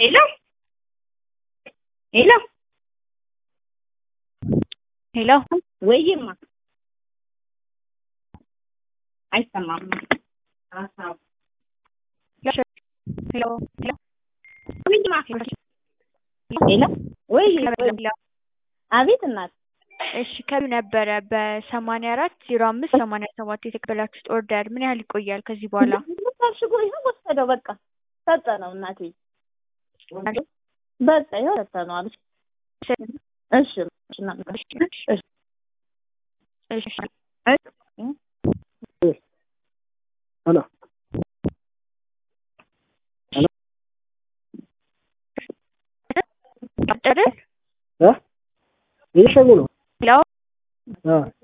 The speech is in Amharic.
ሄሎ ሄሎ ሄሎ ወይማ አይሰማም። ሄሎ ሄሎ ወይማ ሄሎ ወይ አቤት እናት እሺ ከቢ ነበረ በሰማንያ አራት ዜሮ አምስት ሰማንያ ሰባት የተቀበላችሁት ኦርደር ምን ያህል ይቆያል ከዚህ በኋላ? ታሽጎ ይኸው ወሰደው በቃ ሰጠነው እናቴ በቃ ይኸው ሰጠነው አለች። እሺ እሺ እሺ እሺ ሄሎ አይደል? እ እየሸጉ ነው ሄሎ እ